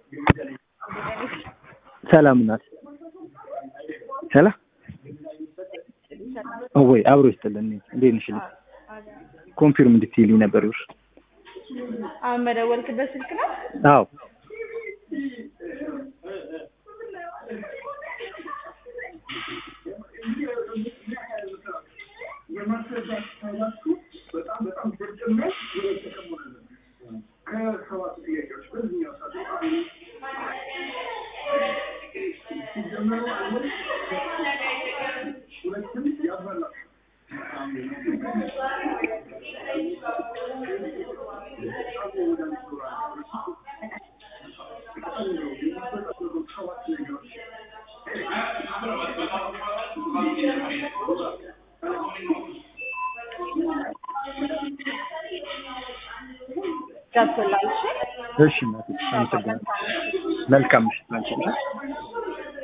ሰላም ናት። ሰላም ወይ አብሮ ይስጥልን። እንዴት ነሽ? ኮንፊርም እንድትይልኝ ነበር። ይኸውልሽ አሁን መደወልክበት ስልክ ነው? አዎ ገብቶላል። እሺ እሺ እናቴ አመሰግናለሁ። መልካም ምሽት ላንቺ።